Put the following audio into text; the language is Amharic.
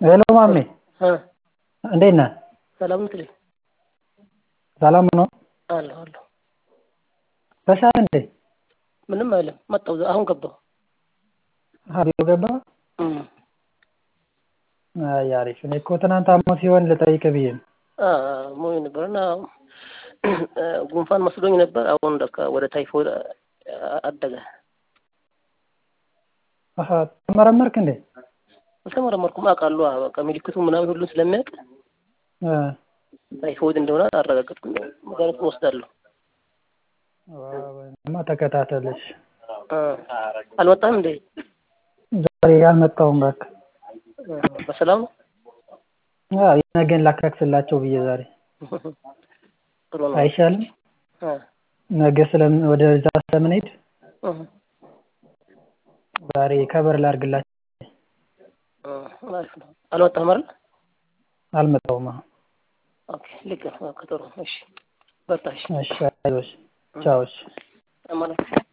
ሄሎ ማሜ እ እንዴት ነህ? ሰላም ነው ትለኝ ሰላም ነው? አለሁ አለሁ። በሰዓት እንዴ? ምንም አይልም መጣሁ አሁን ገባሁ። አሀ ቢሮ ገባህ? እም አይ አሪፍ እኔ እኮ ትናንት አሞህ ሲሆን ልጠይቅህ ብዬ ነው። አ አሞኝ ነበር እና ጉንፋን መስሎኝ ነበር አሁን ለካ ወደ ታይፎይድ አደገ። አሀ ተመረመርክ እንዴ? አልተመረመርኩም አውቃለሁ በቃ ምልክቱ ምናምን ሁሉን ስለሚያውቅ እ ታይፎይድ እንደሆነ አረጋገጥኩኝ መድኃኒት እወስዳለሁ። ማ ተከታተል እሺ። እ አልመጣም እንዴ? ዛሬ አልመጣሁም እባክህ። በሰላም ነው? አዎ የነገን ላካክስላቸው ብዬ ዛሬ ጥሩ ነው። አይሻልም? እ ነገ ስለምን ወደዛ ስለምንሄድ እ ዛሬ ከበር ላድርግላቸው። እ አሪፍ ነው። አልወጣህም አይደል? አልመጣሁም አሁን። ኦኬ ልክ ነው። በቃ ጥሩ እሺ በርታ እሺ። እሺ አይዞሽ ቻው እሺ። ማለት